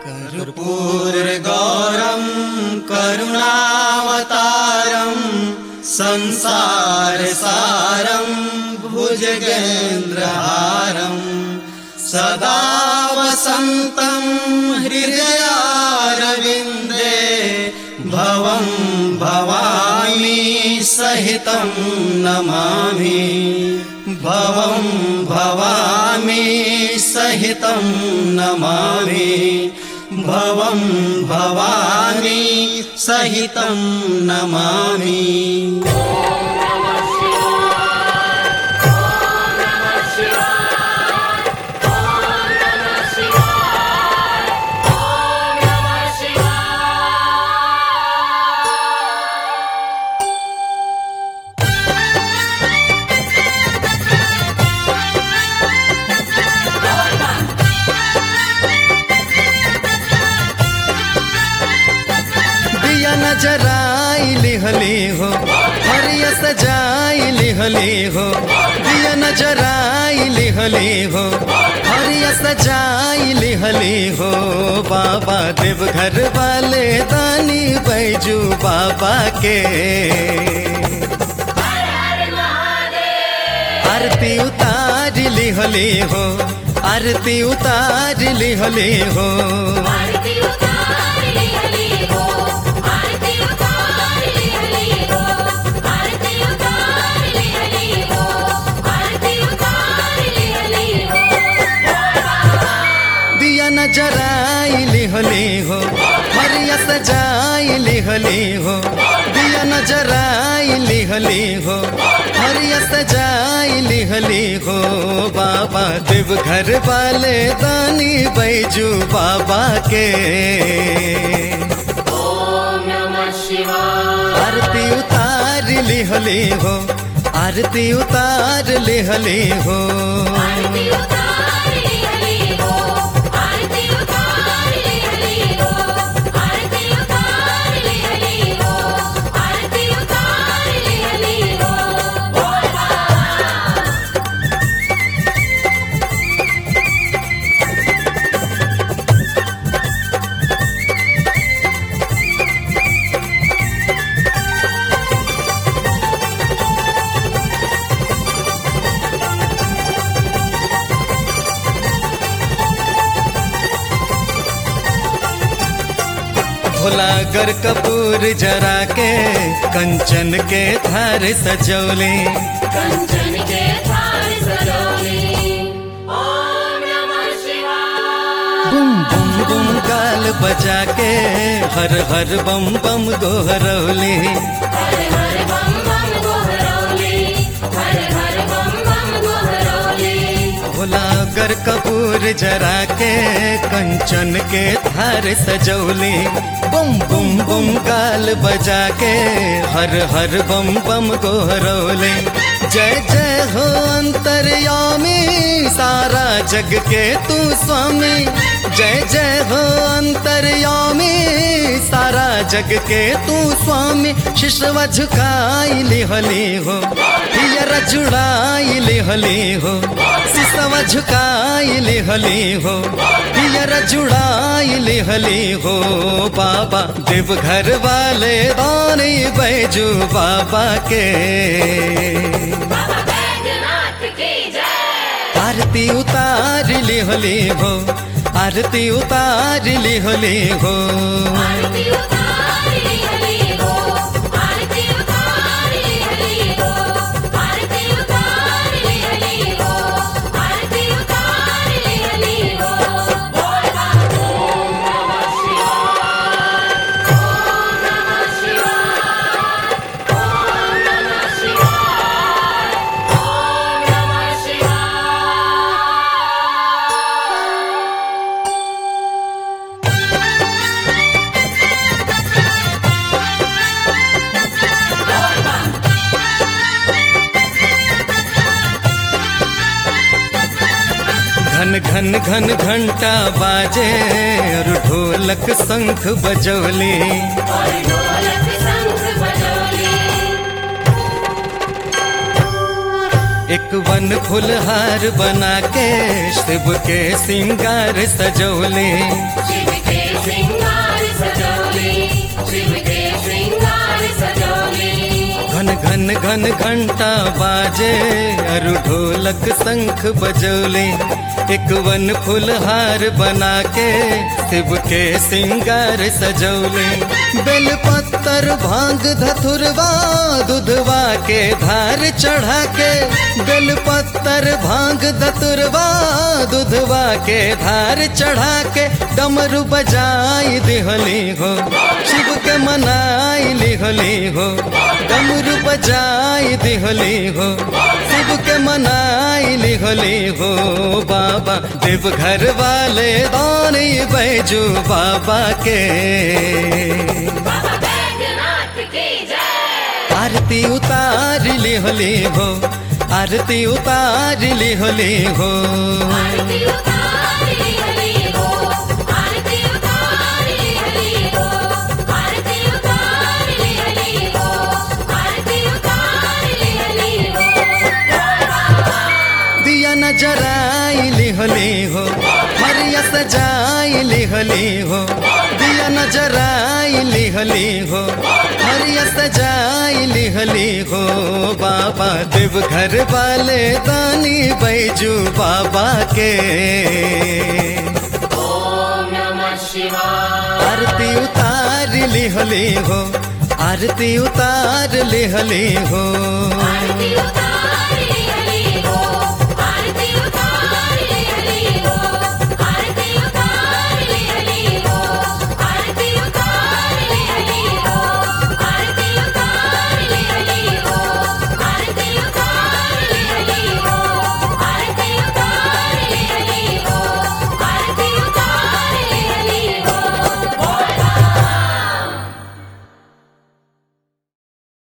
कर्पूरगौरं करुणावतारं संसारसारं भुजगेन्द्रहारं सदा वसन्तं हृदयारविन्दे भवं भवामि सहितं नमामि भवं भवामि सहितं नमामि भवं भवामि सहितं नमामि दिया नजराई लिहली हो हरिया सजाई लिहली हो दिया नजराई लिहली हो हरिया सजाई लिहली हो बाबा देव घर वाले दानी बैजू बाबा के आरती उतार लिहली हो आरती उतार लिहली हो आरती उतार ले हली हो आरती उतार ले हली हो आरती उतार ले हली हो आरती उतार ले हली हो दिया नजराई लिहली हो हरिया सजाई लिहली हो दिया नजराई लिहली हो हरिया सजाई लिहली हो बाबा देव घर वाले दानी बैजू बाबा के ओम नमः शिवाय आरती उतार लिहली हो आरती उतार लिहली हो आरती उतार ले हली हो आरती उतार ले हली हो आरती उतार ले हली हो आरती उतार ले हली हो बोल भोला गर कपूर जरा के कंचन के थार सजौले कंचन के थार सजोली ओम नमः शिवाय बुम बुम बुम गाल बजा के हर हर बम बम गोहरौली हर हर बम बम गोहरौली हर हर बम बम गोहरौली भोला गर कपूर जरा के कंचन के थार सजौली बुम बुम बुम गाल बजा के हर हर बम बम गोहरौले जय जय हो अंतर्यामी सारा जग के तू स्वामी जय जय हो अंतर्यामी सारा जग के तू स्वामी शिशव झुकाई लिहली हो हियर जुड़ाई लिहली हो सिसव झुकाई लिहली हो हियर जुड़ाई लिहली हो बाबा देव घर वाले दानी बैजू बाबा के बाबा बैद्यनाथ की जय आरती उतार लिहली हो आरती उतार लिहली हो आरती उतार ले हली हो आरती उतार ले हली हो आरती उतार ले हली हो आरती उतार ले हली हो बोल ओम नमः शिवाय ओम नमः शिवाय ओम नमः शिवाय ओम नमः शिवाय घन घन घन घंटा बाजे और ढोलक शंख बजौली और ढोलक शंख बजौली एक वन फुलहार बना के शिव के सिंगार सजौले शिव के श्रृंगार सजौले शिव के श्रृंगार सजौले घन घन घन घंटा बाजे अरु ढोलक शंख बजौले एक वन फुलहार बना के शिव के सिंगार सजौले बेल पत्तर भांग धतुरवा दुधवा के धार चढ़ा के बेल पत्तर भांग धतुरवा दुधवा के धार चढ़ा के डमरू बजाई दिहली हो शिव के मनाई लिहली हो डमरू बजाई दिहली हो शिव के मनाई लिहली हो बाबा देव घर वाले दानी बैजू बाबा के बाबा बैद्यनाथ की जय आरती उतार लिहली हो आरती उतार लिहली हो आरती उतार ले हली हो आरती उतार ले हली हो आरती उतार ले हली हो आरती उतार ले हली हो दिया नजराई लिहली हो मरिया सजाई लिहली हो दिया नजराई लिहली हो मरिया सजाई लिहली हो बाबा देव घर वाले दानी बैजू बाबा के ओम नमः शिवाय आरती उतार लिहली हो आरती उतार लिहली हो आरती उतार ले हली हो आरती उतार ले हली हो